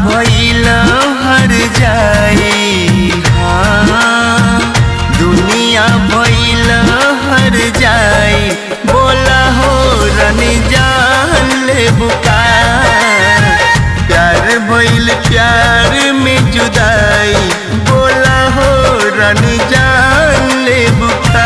भइल हर जाई हाँ दुनिया भइल हर जाई बोला हो रनी जान ले बुका प्यार भइल प्यार में जुदाई बोला हो रनी जान ले बुका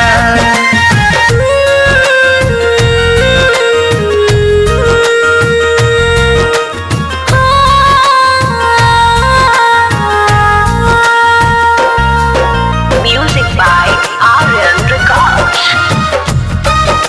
Music by Aryan Records.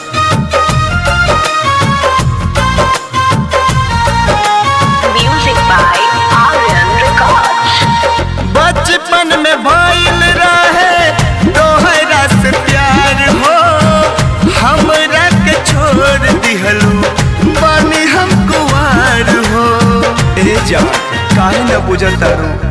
Music by Aryan Records. बचपन में भइल रहे तोहरा से प्यार हो हमरा के छोड़ दिहलू बनी हम कुवार हो ए जा काहे न बुझल तारू